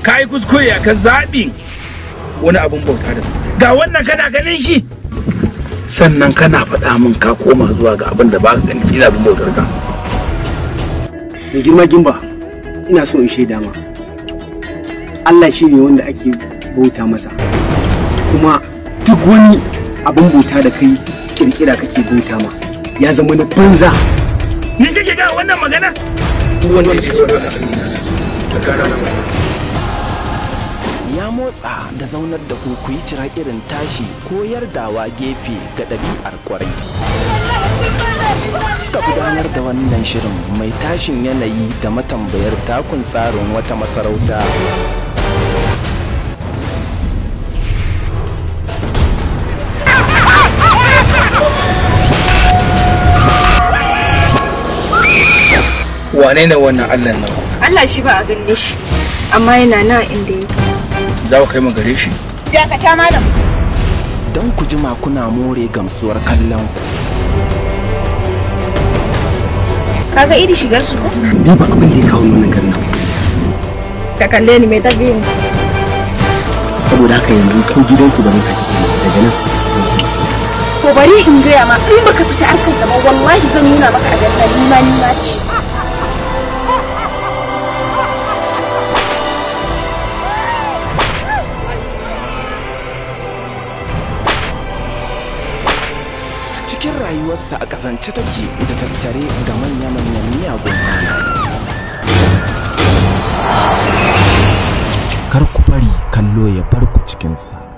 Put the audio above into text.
ka yi kuskure a kan zaɓin wani abin bauta da ga wannan kana ganin shi sannan kana faɗa min ka koma zuwa ga abin da ba ka gani shi abin bautar ka da girma gimba ina so in shaida ma Allah shi ne wanda ake bauta masa kuma duk wani abin bauta da kai kirkira kake bauta ma ya zama na banza ni kake ga wannan magana wanda ya ce ta kara masa ya motsa da zaunar da ku ku yi cira irin tashi ko yardawa gefe ga ɗabi'ar kwarai suka gudanar da wannan shirin mai tashin yanayi da matambayar takun tsarin wata masarauta wane ne wannan allah nan Allah shi ba a ganin shi amma yana na inda yake za ku kai mu gare shi dakata malam don ku jima kuna more gamsuwar kallon ku kaga iri shigar su ko ni ba abin da ya kawo nuna garin nan ka kalle ni mai tabi saboda haka yanzu ko gidanku ba zan sake kuma daga nan zan kuma ko bari in gaya ma in baka fita harkarsa ba wallahi zan nuna maka a ganna ni ma ni ma ci cikin rayuwarsa a kasance take da tattare ga manya-manyan miyagun halaye kar ku bari kallo ya bar ku cikinsa